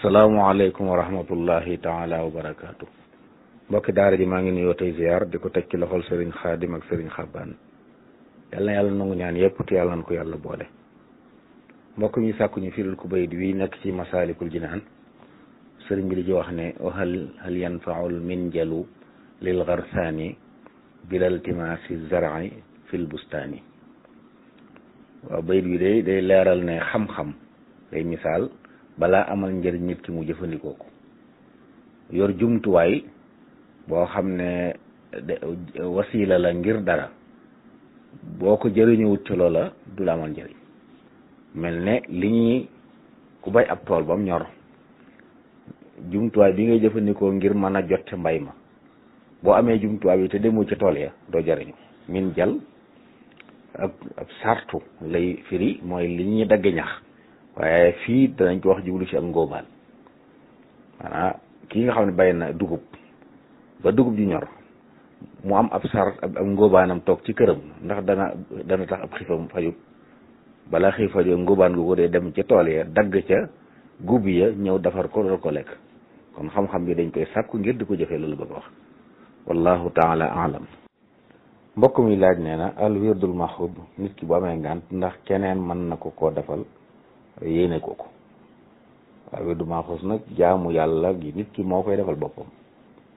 asalaamualeykum wa rahmatullahi taala wa barakaatu mbokki daara ji maa ngi nuyoo tey ziar di ko teg ci loxol sëriñ xaadim ak sëriñ xabbaan yal na yàlla nangu ñaan yépp te yàlla na ko yàlla boole mbokk mi sàkku ñu firil ku bayit wi nekk ci masaalikul jinaan sëriñ bi di ci wax ne hal hal yanfaul minjalu lil garsaani bilal timaasi zar'i fil bustaani waaw bayit wi day day leeral ne xam-xam day misaal balaa amal njëriñ nit ki mu jëfandikoo ko yor jumtuwaay boo xam ne wasiila la ngir dara boo ko jëriñuwut ci loola du la amal njëriñ mel ne li ñuy ku bay ab tool bam ñor jumtuwaay bi ngay jëfandikoo ngir mën a jot ca mbay ma boo amee jumtuwaay bi te demoo ca tool ya doo jëriñu min jal ab ab sartu lay firi mooy li ñuy dagge ñax waaye fii danañ ko wax jublu ci ak ngóobaan maanaam kii nga xam ne bay na dugub ba dugub ji ñor mu am ab sar ab ngóobaanam toog ci këram ndax dana dana tax ab xiifam fajut balaa xiif fajut ngóobaan gu ko dee dem ca tool ya dagg ca gub ya ñëw defar ko doon ko lekk kon xam-xam bi dañ koy sàkku ngir di ko jëfee loolu bëgg wax wallahu taala alam mbokk mi laaj nee na al wirdul maxud nit ki bu amee ngànt ndax keneen mën na ko koo defal yéene ko ko waaw wirdu maxuus nag jaamu yàlla gi nit ki moo koy defal boppam